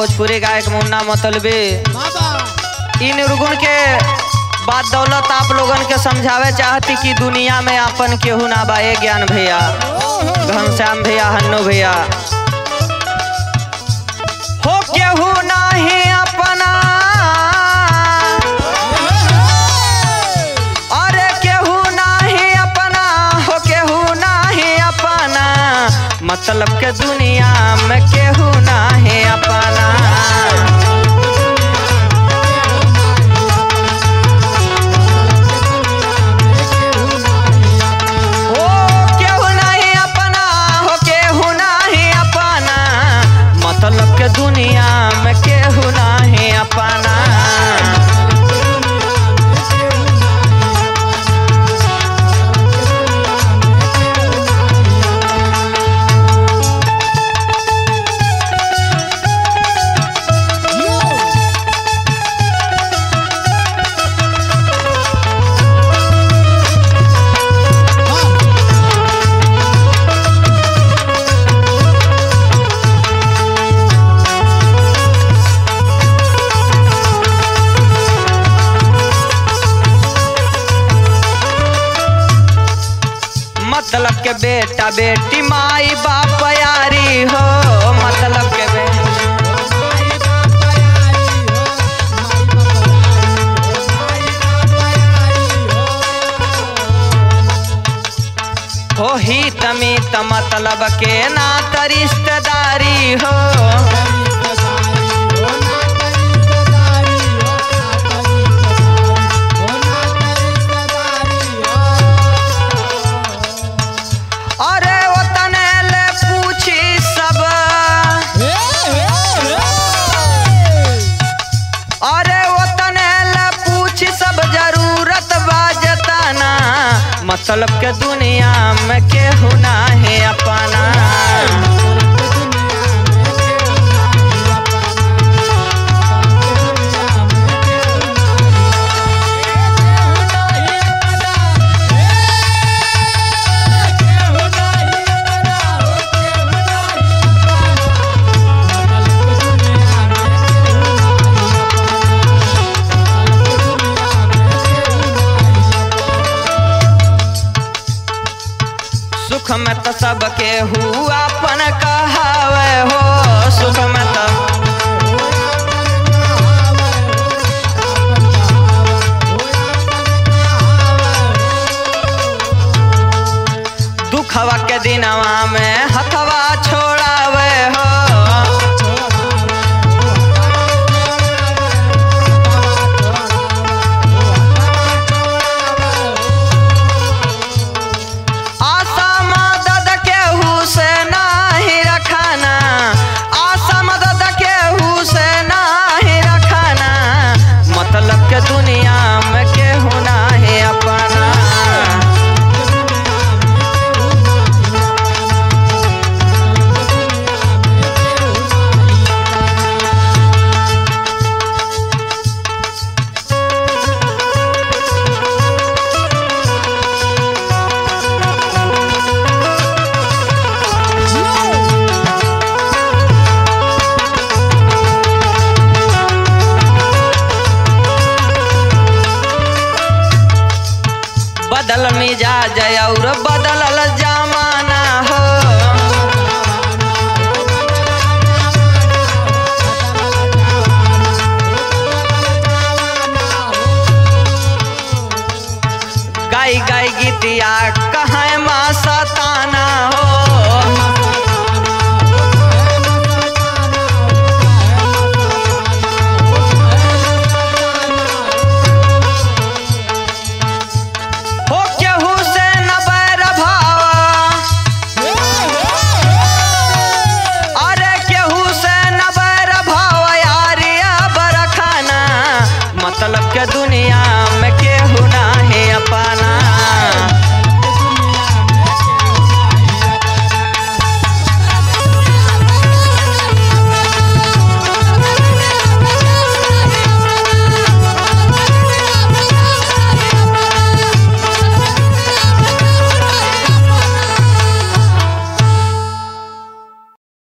भोजपुरी गायक मुन्ना मतलबी बाबा इ निर्गुण के बात दौलत आप लोगन के समझावे चाहती कि दुनिया में अपन केहू ना बा ए ज्ञान भैया घनश्याम भैया हन्नू भैया हो केहू नाही अपना अरे केहू नाही अपना हो केहू नाही अपना मतलब के दुनिया में केहू नाही अपना हो केहू नाही अपना हो केहू नाही अपना मतलब के दुनिया में केहू नाही अपना मतलब के बेटा बेटी माई बाप यारी हो मतलब के बे हो ही तमी त मतलब के नात रिश्तेदारी हो अरे वो तने ले पूछी सब अरे वो तने ले पूछी सब जरूरत बाजताना मतलब के दुनिया में केहू ना है अपना सुख में तो सबके हुआ अपन कहावे हो सुख में तो दुखवा के दिनवा में हथवा छोड़ावे हो आशा मदद केहू से नाही रखाना आशा मदद केहू से नाही रखाना मतलब के दुनिया में केहू नाही अपना बदल मिजाज और बदलल जमाना हो गाई गाई गीतिया कहाँ माँ सताना हो हो केहू से न बैर भावा अरे केहू से न बैर भाव यारिया बरखाना मतलब के दुनिया में केहू ना है अपना